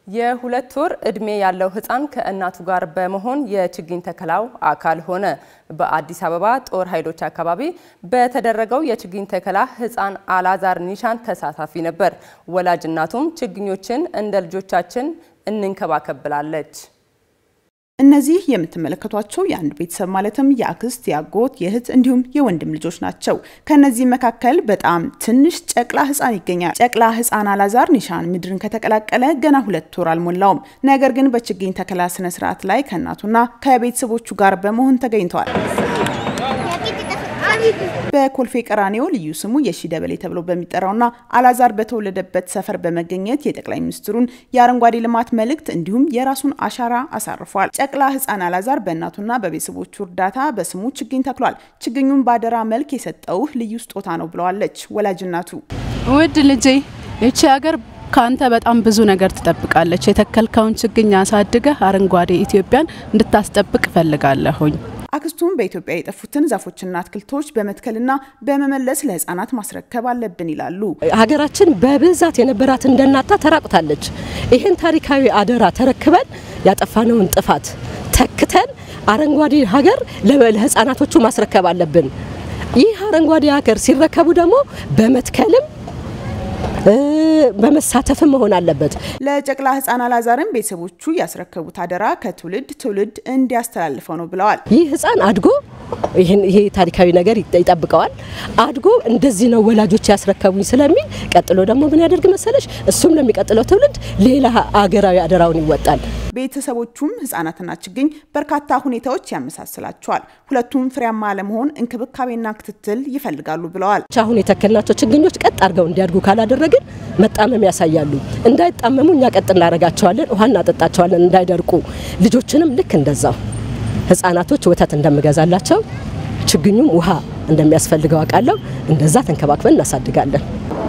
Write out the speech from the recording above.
የሁለት ወር ዕድሜ ያለው ህፃን ከእናቱ ጋር በመሆን የችግኝ ተከላው አካል ሆነ። በአዲስ አበባ ጦር ኃይሎች አካባቢ በተደረገው የችግኝ ተከላ ህፃን አላዛር ኒሻን ተሳታፊ ነበር። ወላጅ እናቱም ችግኞችን እንደ ልጆቻችን እንንከባከብ ብላለች። እነዚህ የምትመለከቷቸው የአንድ ቤተሰብ ማለትም የአክስት፣ የአጎት፣ የእህት እንዲሁም የወንድም ልጆች ናቸው። ከነዚህ መካከል በጣም ትንሽ ጨቅላ ህፃን ይገኛል። ጨቅላ ህፃን አላዛር ኒሻን ምድርን ከተቀላቀለ ገና ሁለት ወር አልሞላውም። ነገር ግን በችግኝ ተከላ ስነ ስርዓት ላይ ከእናቱና ከቤተሰቦቹ ጋር በመሆን ተገኝተዋል። በኮልፌ ቀራኒዮ ልዩ ስሙ የሺ ደበሌ ተብሎ በሚጠራውና አላዛር በተወለደበት ሰፈር በመገኘት የጠቅላይ ሚኒስትሩን የአረንጓዴ ልማት መልእክት እንዲሁም የራሱን አሻራ አሳርፏል። ጨቅላ ህፃን አላዛር በእናቱና በቤተሰቦቹ እርዳታ በስሙ ችግኝ ተክሏል። ችግኙን በአደራ መልክ የሰጠውህ ልዩ ስጦታ ነው ብለዋለች ወላጅ እናቱ። ውድ ልጄ ይቺ ሀገር ከአንተ በጣም ብዙ ነገር ትጠብቃለች። የተከልከውን ችግኝ አሳድገህ አረንጓዴ ኢትዮጵያን እንድታስጠብቅ እፈልጋለሁኝ። አክስቱም በኢትዮጵያ የጠፉትን ዛፎችና አትክልቶች በመትከልና በመመለስ ለህፃናት ማስረከብ አለብን ይላሉ። ሀገራችን በብዛት የነበራት እንደናጣ ተራቁታለች። ይህን ታሪካዊ አደራ ተረክበን ያጠፋነውን ጥፋት ተክተን አረንጓዴ ሀገር ለህፃናቶቹ ማስረከብ አለብን። ይህ አረንጓዴ ሀገር ሲረከቡ ደግሞ በመትከልም በመሳተፍም መሆን አለበት። ለጨቅላ ህፃን አላዛርም ቤተሰቦቹ ያስረከቡት አደራ ከትውልድ ትውልድ እንዲያስተላልፈው ነው ብለዋል። ይህ ህፃን አድጎ ይሄ ታሪካዊ ነገር ይጠብቀዋል። አድጎ እንደዚህ ነው ወላጆች ያስረከቡኝ ስለሚል ቀጥሎ ደግሞ ምን ያደርግ መሰለሽ፣ እሱም ለሚቀጥለው ትውልድ ሌላ አገራዊ አደራውን ይወጣል። ቤተሰቦቹም ህጻናትና ችግኝ በርካታ ሁኔታዎች ያመሳስላቸዋል። ሁለቱም ፍሬያማ ለመሆን እንክብካቤና ክትትል ይፈልጋሉ ብለዋል። አሁን የተከልናቸው ችግኞች ቀጥ አድርገው እንዲያድጉ ካላደረግን መጣመም ያሳያሉ። እንዳይጣመሙ እኛ ቀጥ እናደርጋቸዋለን፣ ውሃ እናጠጣቸዋለን እንዳይደርቁ። ልጆችንም ልክ እንደዛው ህጻናቶች ወተት እንደምገዛላቸው ችግኙም ውሃ እንደሚያስፈልገው አውቃለሁ። እንደዛ ተንከባክበን እናሳድጋለን።